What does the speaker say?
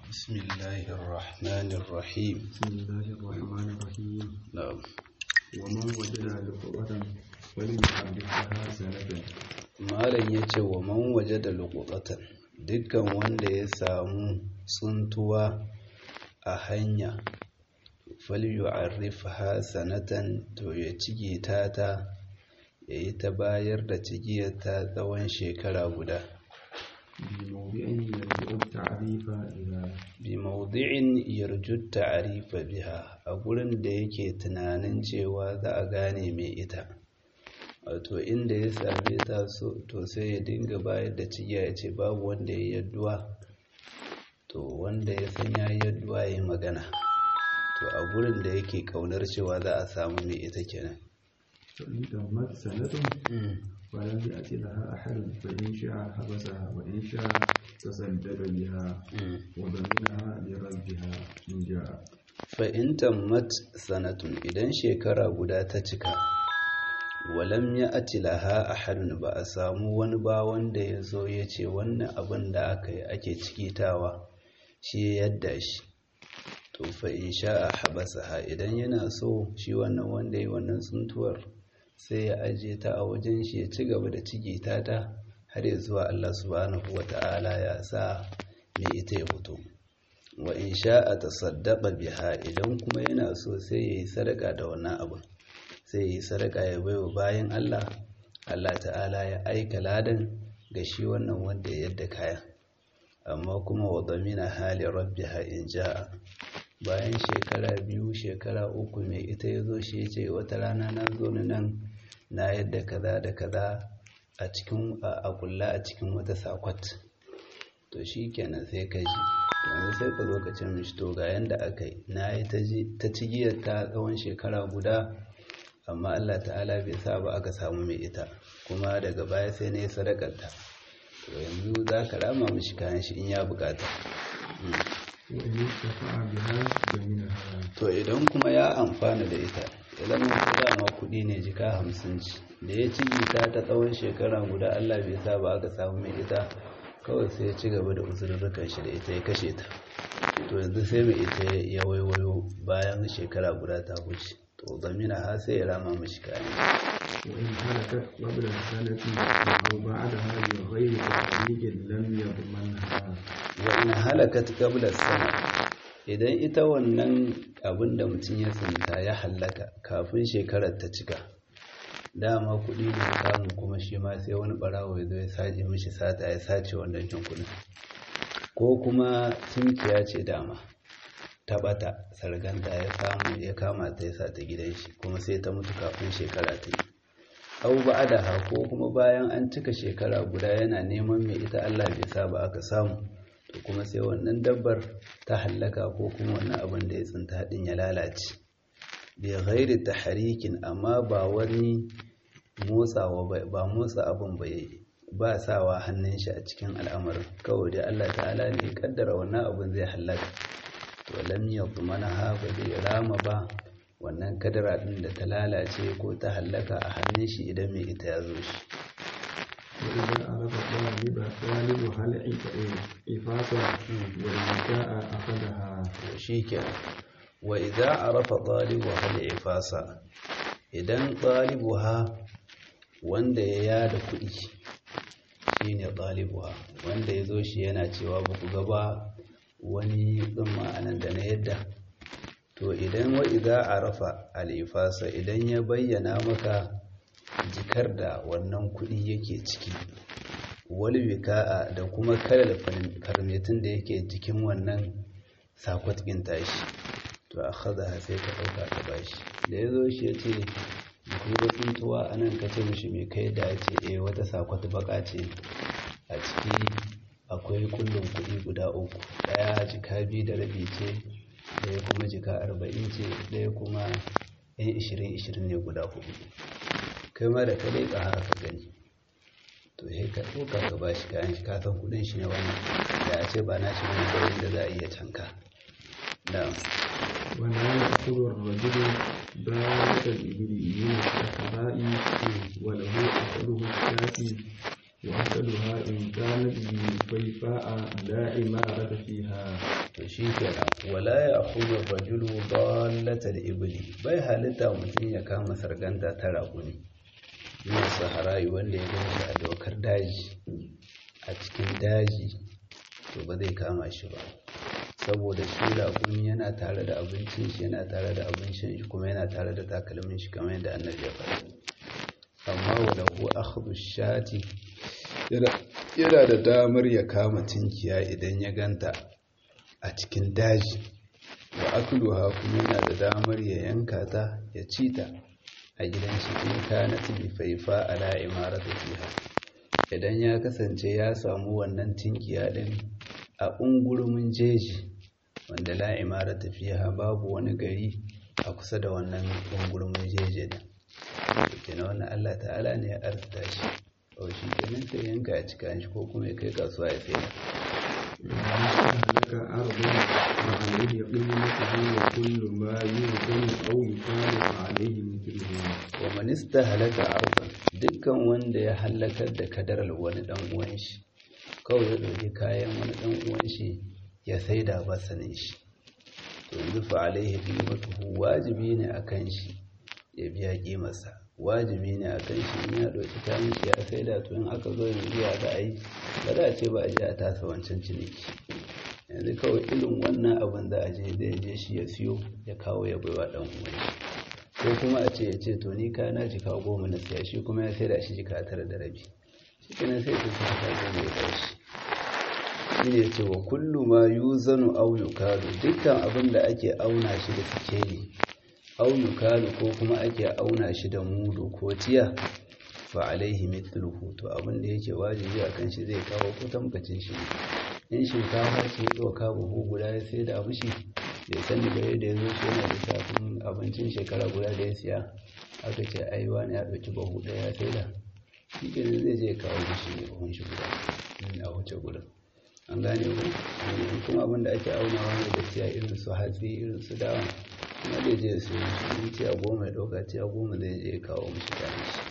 بسم الله الرحمن الرحيم بسم الله الرحمن الرحيم نعم ومن وجد لقوة فليحركها سنة malam ya ce wa man waje da lukutatan dukkan wanda ya samu tsuntuwa a hanya falyu arifha sanatan to ya cige ta ta ya yi ta bayar da cigiyar ta tsawon shekara guda بموضع يرجع التعريف إلى bi maudi'in yarju ta'rifa biha a gurin da yake tunanin cewa za a gane mai ita wato inda ya same ta so to sai ya dinga bayar da cigiya ya ce babu wanda ya yadduwa to wanda ya san ya yadduwa ya yi magana to a gurin da yake kaunar cewa za a samu mai ita kenan فإن تمت سنة ولم يأت لها أحد فإن شاء حبسها وإن شاء تصدق بها وضمنها لربها إن جاء fa'in tammat sanatun idan shekara guda ta cika walam ya atilaha a harin ba a samu wani ba wanda ya zo ya ce wannan abin da aka yi ake cikitawa shi ya yadda shi to fa'in sha a habasa idan yana so shi wannan wanda ya yi wannan tsuntuwar sai ya ajiye ta a wajen shi ya ci gaba da cikita ta har ya zuwa Allah subhanahu wa ta'ala ya sa mai ita ya fito wa in sha'a tasaddaqa biha idan kuma yana so sai yayi sadaka da wannan abin sai yayi sadaka ya baiwa bayan Allah Allah ta'ala ya aika ladan ga shi wannan wanda ya yadda kaya amma kuma wa damina hali rabbiha in ja'a bayan shekara biyu shekara uku mai ita ya zo shi ya ce wata rana na zo ni nan na yadda kaza da kaza a cikin a kulla a cikin wata sakwat to shi kenan sai ka ji yanzu sai ka zo ka ce mishi to ga yanda aka yi na yi ta cigiyar ta tsawon shekara guda amma Allah ta'ala bai sa ba aka samu mai ita kuma daga baya sai na yi sadakarta to yanzu za ka rama mishi kayan shi in ya bukata وإن ارتفع بها ضمنها to idan kuma ya amfana da ita idan mun dama kuɗi ne jika hamsin ci da ya ci ta ta tsawon shekara guda Allah bai sa ba aka samu mai ita kawai sai ya ci gaba da uzurrukan shi da ita ya kashe ta to yanzu sai mai ita ya waiwayo bayan shekara guda ta wuce to zamina ha sai ya rama mashi kayan وإن هلكت قبل السنة أو بعدها بغير تحقيق لم يضمنها wa in halakat qabla sana idan ita wannan abin da mutum ya tsinta ya halaka kafin shekarar ta cika dama kuɗi ne ya samu kuma shi ma sai wani ɓarawo ya zo ya sace mishi sata ya sace wannan kin kuɗin ko kuma tunkiya ce dama ta ɓata sarganta ya samu ya kama ta ya sa ta gidan shi kuma sai ta mutu kafin shekara ta yi au ba'adaha ko kuma bayan an cika shekara guda yana neman mai ita Allah bai sa ba aka samu to kuma sai wannan dabbar ta hallaka ko kuma wannan abin da ya tsinta din ya lalace bi ghairi tahrikin amma ba wani motsawa ba ba motsa abin ba yayi ba sawa hannun shi a cikin al'amarin kawai dai Allah ta'ala ne ya kaddara wannan abin zai hallaka to lam yadmanaha ba zai rama ba wannan kadara din da ta lalace ko ta hallaka a hannun shi idan mai ita ya zo shi وإذا عرف طالب طالبها الإفاقة والنساء أخذها shi kenan wa idza arafa ɗalibuha al-ifasa idan ɗalibuha wanda ya yada kuɗi shine ɗalibuha wanda ya zo shi yana cewa ba ku gaba wani ɗin anan da na yadda to idan wa idza arafa al-ifasa idan ya bayyana maka jikar da wannan kuɗi yake ciki wani wika'a da kuma kalar farmetin da yake jikin wannan sakwat ɗin tashi to a haza sai ka ɗauka ka bashi da ya zo shi ya ce kuma tsuntuwa a nan ka ce mishi mai kai da ya ce eh wata sakwat baka ce a ciki akwai kullum kuɗi guda uku ɗaya jika biyu da rabi ce ɗaya kuma jika arba'in ce ɗaya kuma yan ishirin ishirin ne guda hudu kai ma da ka leƙa haka ka gani to sai ka ɗauka ka ba shi kayan shi kasan kuɗin shi ne wannan da a ce ba na shi wani gurin da za a iya canka da ولا يأخذ الرجل ذلك الإبل من الصحراء وله أخذه الشافي وأحسنها إن كانت بفيفاء لا عمارة فيها to shi kenan wala ya akhudhu rajulu dallatal ibli bai halitta mutum ya kama sarganta ta raƙumi yin saharayi wanda ya gani a dokar daji a cikin daji to ba zai kama shi ba saboda shi raƙumi yana tare da abincin shi yana tare da abincin shi kuma yana tare da takalmin shi kamar yadda annabi ya faɗa amma wala ko akhdhu shati yana da damar ya kama tinkiya idan ya ganta a cikin daji wa akluha kuma yana da damar ya yanka ta ya ci ta a gidan shi in kanat bi faifa ala imarati fiha idan ya kasance ya samu wannan tinkiya din a ungurumin jeji wanda la imarata fiha babu wani gari a kusa da wannan ungurumin jeji din kenan wannan Allah ta'ala ne ya arzuta shi o shi kenan sai yanka ya cika shi ko kuma ya kai kasuwa ya sai لك أرض وعليه قيمته وكل ما يوزن أو يفارق عليه مثله wa manista halaka arba dukkan wanda ya halakar da kadarar wani dan uwan shi kawai ya ɗauki kayan wani dan uwan shi ya saida ba sanin shi to yanzu fa alaihi qimatuhu wajibi ne akan shi ya biya kimarsa wajibi ne akan shi in ya ɗauki kayan shi ya saida to in aka zo yanzu ya za a yi ba za a ce ba a je a tasa wancan ciniki yanzu kawai irin wannan abin za a je zai je shi ya siyo ya kawo ya baiwa dan uwan shi ko kuma a ce ya ce to ni ka na jika goma na siya shi kuma ya saida shi jika tara da rabi shi kenan sai ta jika goma ya tashi shi ne ce wa kullu ma yuzanu aw yukalu dukkan abin da ake auna shi da sikeli aw yukalu ko kuma ake auna shi da mudu ko tiya fa alaihi mithluhu to abin da yake wajibi akan shi zai kawo kutamkacin shi in shinkafa ce ya ɗauka buhu guda ya sai da abu shi bai sani ba yadda ya zo shi yana lissafin abincin shekara guda da ya siya aka ce ai wani ya ɗauki bahu ɗaya ya sai da shi kenan zai je kawo mishi ne buhun shi guda in a wuce gurin an gane ku in kuma abin da ake aunawa ne da tiya irin su hatsi irin su dawa kuma zai je ya siyo shi in tiya goma ya ɗauka tiya goma zai je ya kawo mishi kayan shi